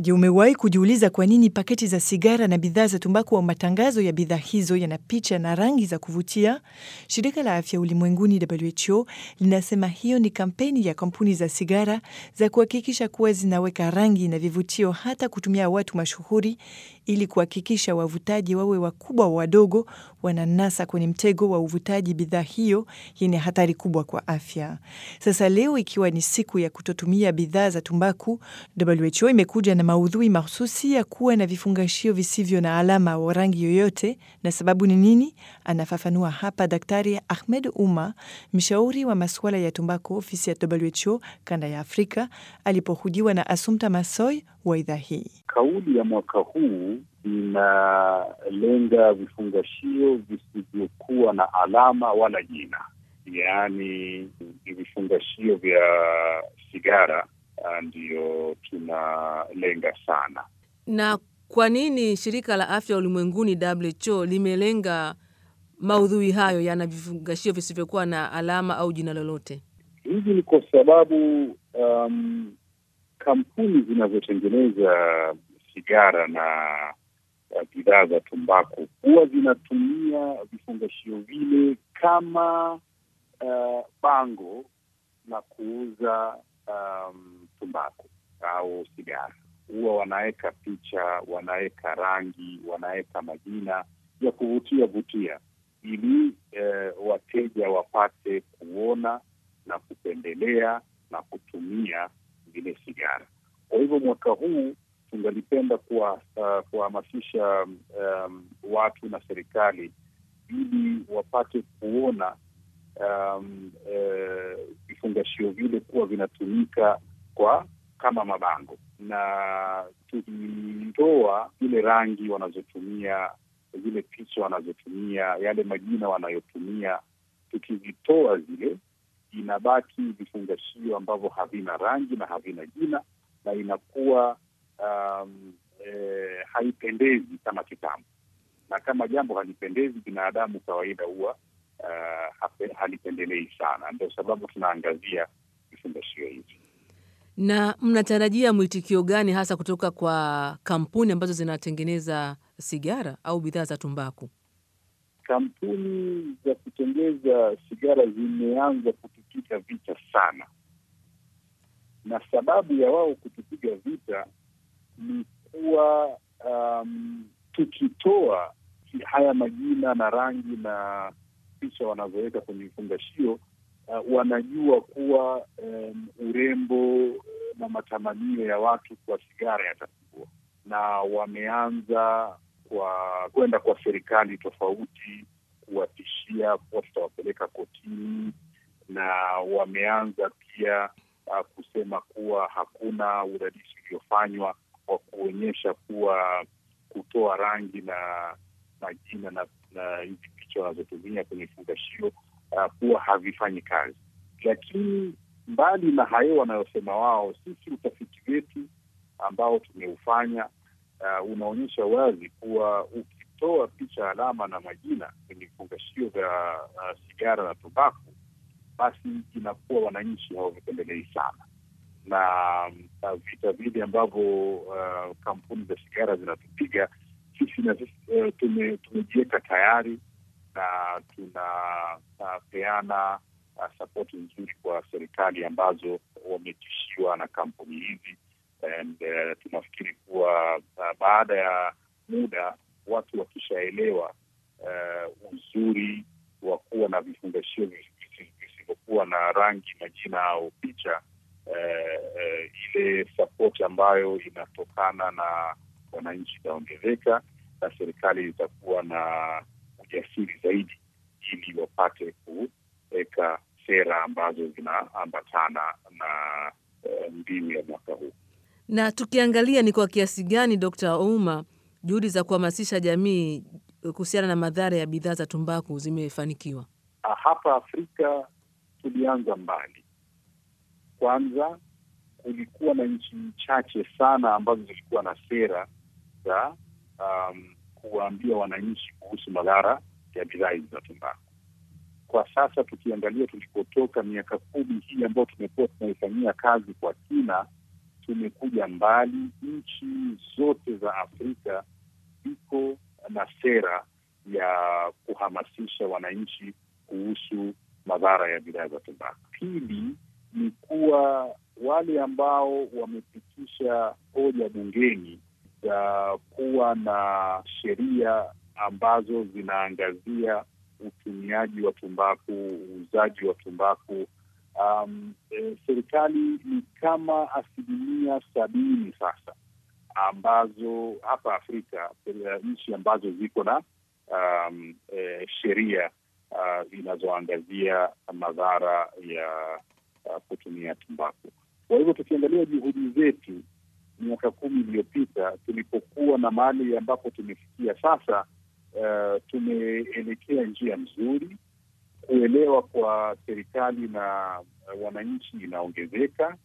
Je, umewahi kujiuliza kwa nini paketi za sigara na bidhaa za tumbaku au matangazo ya bidhaa hizo yana picha na rangi za kuvutia? Shirika la Afya Ulimwenguni WHO linasema hiyo ni kampeni ya kampuni za sigara za kuhakikisha kuwa zinaweka rangi na vivutio hata kutumia watu mashuhuri ili kuhakikisha wavutaji wawe wakubwa wadogo wananasa kwenye mtego wa uvutaji bidhaa hiyo yenye hatari kubwa kwa afya. Sasa leo ikiwa ni siku ya kutotumia bidhaa za tumbaku, WHO imekuja na maudhui mahususi ya kuwa na vifungashio visivyo na alama wa rangi yoyote. Na sababu ni nini? Anafafanua hapa Daktari Ahmed Umma, mshauri wa masuala ya tumbaku ofisi ya WHO kanda ya Afrika, alipohojiwa na Asumta Masoy wa idhaa hii. Kauli ya mwaka huu inalenga vifungashio visivyokuwa na alama wala jina, yaani ni vifungashio vya sigara ndiyo tunalenga sana. Na kwa nini shirika la afya ulimwenguni WHO limelenga maudhui hayo yana vifungashio visivyokuwa na alama au jina lolote? Hivi ni kwa sababu um, kampuni zinazotengeneza sigara na bidhaa za tumbaku huwa zinatumia vifungashio vile kama uh, bango la kuuza um, tumbaku au sigara. Huwa wanaweka picha, wanaweka rangi, wanaweka majina ya kuvutia vutia ili uh, wateja wapate kuona na kupendelea na kutumia vile sigara. Kwa hivyo mwaka huu tungalipenda kuwahamasisha uh, um, watu na serikali ili wapate kuona vifungashio um, uh, vile kuwa vinatumika kwa kama mabango, na tukitoa zile rangi wanazotumia, zile picha wanazotumia, yale majina wanayotumia, tukivitoa zile inabaki vifungashio ambavyo havina rangi na havina jina na inakuwa um, e, haipendezi kama kitambo, na kama jambo halipendezi, binadamu kawaida huwa uh, halipendelei sana. Ndio sababu tunaangazia vifungashio hivi. Na mnatarajia mwitikio gani hasa kutoka kwa kampuni ambazo zinatengeneza sigara au bidhaa za tumbaku? Kampuni za kutengeza sigara zimeanza kutupiga vita sana, na sababu ya wao kutupiga vita ni kuwa um, tukitoa haya majina na rangi na picha wanazoweka kwenye vifungashio uh, wanajua kuwa um, urembo na matamanio ya watu kwa sigara yatapungua, na wameanza kwa kwenda kwa serikali tofauti kuwatishia kuwa tutawapeleka kotini, na wameanza pia uh, kusema kuwa hakuna udadisi uliofanywa wa kuonyesha kuwa kutoa rangi na majina na na hizi picha wanazotumia kwenye vifungashio uh, kuwa havifanyi kazi. Lakini mbali na hayo wanayosema wao, sisi utafiti wetu ambao tumeufanya uh, unaonyesha wazi kuwa ukitoa picha, alama na majina kwenye vifungashio vya uh, sigara na tumbaku, basi inakuwa wananchi hawavipendelei sana na uh, vita vile ambavyo uh, kampuni za sigara zinatupiga sisi na uh, tume, tumejiweka tayari na tunapeana uh, uh, sapoti nzuri kwa serikali ambazo wametishiwa na kampuni hizi and uh, tunafikiri kuwa uh, baada ya muda watu wakishaelewa uh, uzuri wa kuwa na vifungashio visivyokuwa na rangi, majina au picha uh, uh, ile sapoti ambayo inatokana na wananchi itaongezeka na serikali itakuwa na ujasiri zaidi ili wapate kuweka sera ambazo zinaambatana na uh, mbiu ya mwaka huu. Na tukiangalia ni kwa kiasi gani, Dkt. Ouma, juhudi za kuhamasisha jamii kuhusiana na madhara ya bidhaa za tumbaku zimefanikiwa? Hapa Afrika tulianza mbali. Kwanza kulikuwa na nchi chache sana ambazo zilikuwa na sera za um, kuwaambia wananchi kuhusu madhara ya bidhaa hizi za tumbaku. Kwa sasa tukiangalia tulikotoka, miaka kumi hii ambayo tumekuwa tunaifanyia kazi kwa kina, tumekuja mbali. Nchi zote za Afrika ziko na sera ya kuhamasisha wananchi kuhusu madhara ya bidhaa za tumbaku. Pili ni kuwa wale ambao wamepitisha hoja bungeni za kuwa na sheria ambazo zinaangazia utumiaji wa tumbaku, uuzaji wa tumbaku. Um, e, serikali ni kama asilimia sabini sasa ambazo hapa Afrika nchi ambazo ziko na um, e, sheria uh, zinazoangazia madhara ya uh, kutumia tumbaku. Kwa hivyo tukiangalia juhudi zetu miaka kumi iliyopita tulipokuwa na mahali ambapo tumefikia sasa, uh, tumeelekea njia nzuri. Kuelewa kwa serikali na uh, wananchi inaongezeka,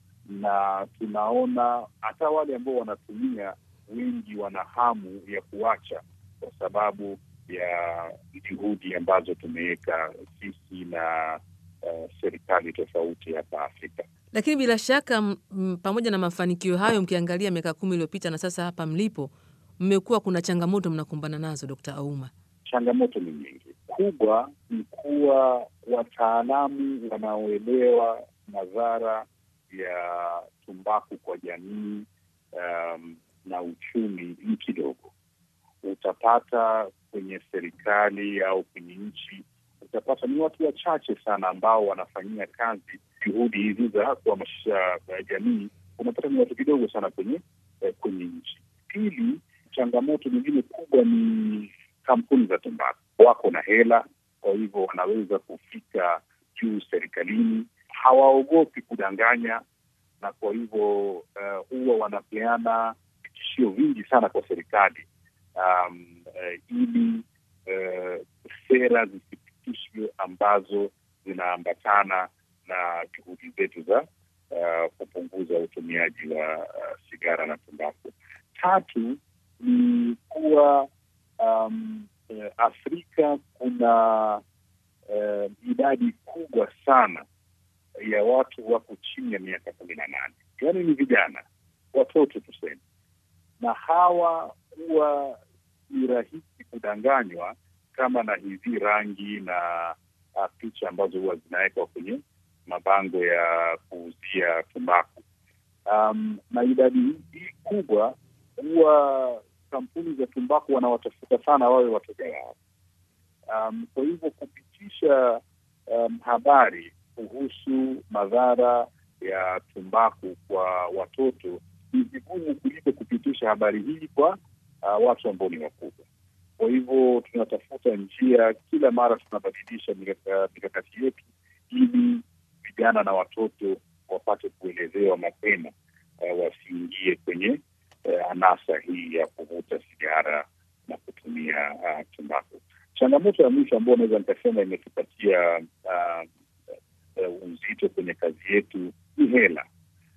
na tunaona hata wale ambao wanatumia wengi wana hamu ya kuacha kwa sababu ya juhudi ambazo tumeweka sisi na uh, serikali tofauti hapa Afrika. Lakini bila shaka m, pamoja na mafanikio hayo, mkiangalia miaka kumi iliyopita na sasa hapa mlipo, mmekuwa kuna changamoto mnakumbana nazo, Dkt. Auma? Changamoto ni nyingi. Kubwa ni kuwa wataalamu wanaoelewa madhara ya tumbaku kwa jamii um, na uchumi ni kidogo. Utapata kwenye serikali au kwenye nchi, utapata ni watu wachache sana ambao wanafanyia kazi juhudi hizi za kuhamasisha jamii. Unapata ni watu kidogo sana kwenye eh, kwenye nchi. Pili, changamoto nyingine kubwa ni kampuni za tumbaku. Wako na hela, kwa hivyo wanaweza kufika juu serikalini, hawaogopi kudanganya, na kwa hivyo uh, huwa wanapeana vitishio vingi sana kwa serikali um, uh, ili uh, sera zisipitishwe ambazo zinaambatana na juhudi zetu za uh, kupunguza utumiaji wa uh, sigara na tumbaku. Tatu ni kuwa um, uh, Afrika kuna uh, idadi kubwa sana ya watu wako chini ya miaka kumi na nane, yaani ni vijana, watoto tuseme, na hawa huwa ni rahisi kudanganywa kama na hizi rangi na uh, picha ambazo huwa zinawekwa kwenye mabango ya kuuzia tumbaku. Um, na idadi hii kubwa huwa kampuni za tumbaku wanawatafuta sana wawe wateja wao. Um, kwa hivyo kupitisha um, habari kuhusu madhara ya tumbaku kwa watoto ni vigumu kuliko kupitisha habari hii kwa uh, watu ambao ni wakubwa. Kwa hivyo tunatafuta njia, kila mara tunabadilisha mikakati yetu ili vijana na watoto wapate kuelezewa mapema, uh, wasiingie kwenye uh, anasa hii ya kuvuta sigara na kutumia uh, tumbaku. Changamoto ya mwisho ambayo naweza nikasema imetupatia uh, uh, uzito kwenye kazi yetu ni hela.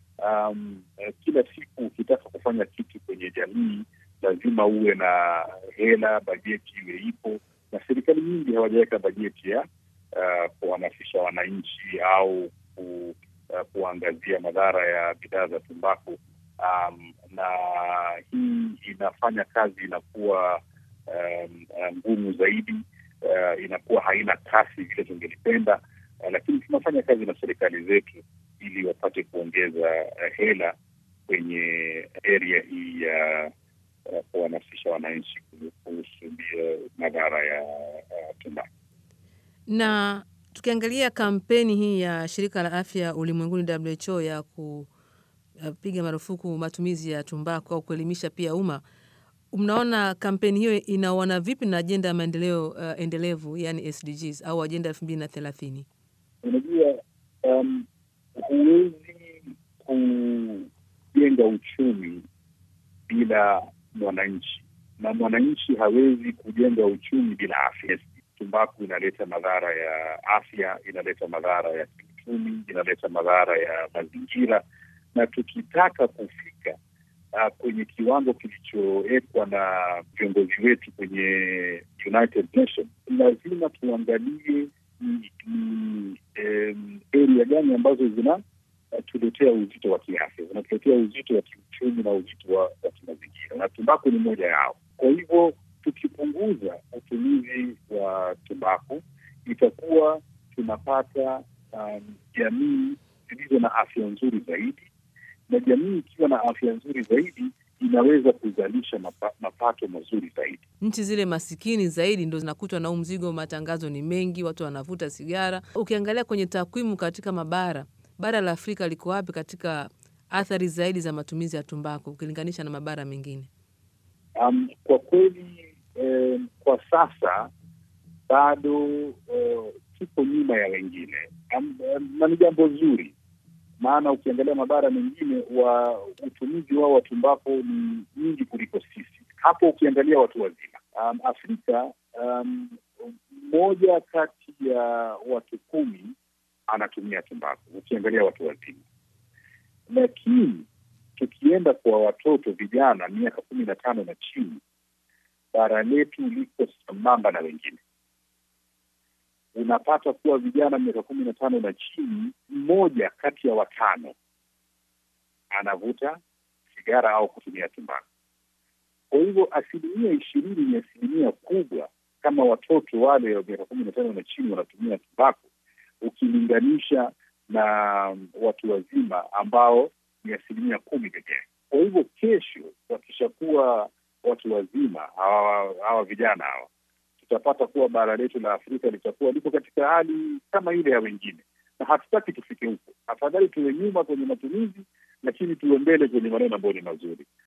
Um, uh, kila siku ukitaka kufanya kitu kwenye jamii lazima uwe na hela, bajeti iwe ipo, na serikali nyingi hawajaweka bajeti ya uh, kuhamasisha wananchi au ku, uh, kuangazia madhara ya bidhaa za tumbaku. Um, na hii inafanya kazi inakuwa um, ngumu zaidi, uh, inakuwa haina kasi vile tungelipenda, uh, lakini tunafanya kazi na serikali zetu ili wapate kuongeza uh, hela kwenye area hii ya uh, kuhamasisha wananchi kuhusu madhara ya uh, tumbaku. Na tukiangalia kampeni hii ya shirika la afya ulimwenguni WHO ya kupiga marufuku matumizi ya tumbaku au kuelimisha pia umma, mnaona kampeni hiyo inaona vipi na ajenda ya maendeleo uh, endelevu yani SDGs au ajenda elfu mbili na thelathini? Unajua, um, huwezi kujenga uchumi bila mwananchi na mwananchi hawezi kujenga uchumi bila afya. Tumbaku inaleta madhara ya afya, inaleta madhara ya kiuchumi, inaleta madhara ya mazingira, na tukitaka kufika uh, kwenye kiwango kilichowekwa na viongozi wetu kwenye United Nations, lazima tuangalie ni, ni um, area gani ambazo zina zinatuletea uzito wa kiafya, zinatuletea uzito wa kiuchumi na uzito wa, wa kimazingira, na tumbaku ni moja yao. Kwa hivyo tukipunguza utumizi wa tumbaku itakuwa tunapata um, jamii zilizo na afya nzuri zaidi, na jamii ikiwa na afya nzuri zaidi inaweza kuzalisha mapa, mapato mazuri zaidi. Nchi zile masikini zaidi ndo zinakutwa na huu mzigo, matangazo ni mengi, watu wanavuta sigara. Ukiangalia kwenye takwimu katika mabara, bara la Afrika liko wapi katika athari zaidi za matumizi ya tumbaku ukilinganisha na mabara mengine? Um, kwa kweli eh, kwa sasa bado eh, tuko nyuma ya wengine um, um, na ni jambo zuri, maana ukiangalia mabara mengine wa utumizi wao wa tumbaku ni nyingi kuliko sisi. Hapo ukiangalia watu wazima um, Afrika um, mmoja kati ya watu kumi anatumia tumbaku ukiangalia watu wazima, lakini tukienda kwa watoto vijana miaka kumi na tano na chini, bara letu liko sambamba na wengine. Unapata kuwa vijana miaka kumi na tano na chini, mmoja kati ya watano anavuta sigara au kutumia tumbaku. Kwa hivyo asilimia ishirini ni asilimia kubwa, kama watoto wale wa miaka kumi na tano na chini wanatumia tumbaku ukilinganisha na watu wazima ambao ni asilimia kumi pekee. Kwa hivyo kesho wakishakuwa watu wazima hawa, hawa vijana hawa, tutapata kuwa bara letu la Afrika litakuwa liko katika hali kama ile ya wengine, na hatutaki tufike huko. Afadhali tuwe nyuma kwenye matumizi, lakini tuwe mbele kwenye maneno ambayo ni mazuri.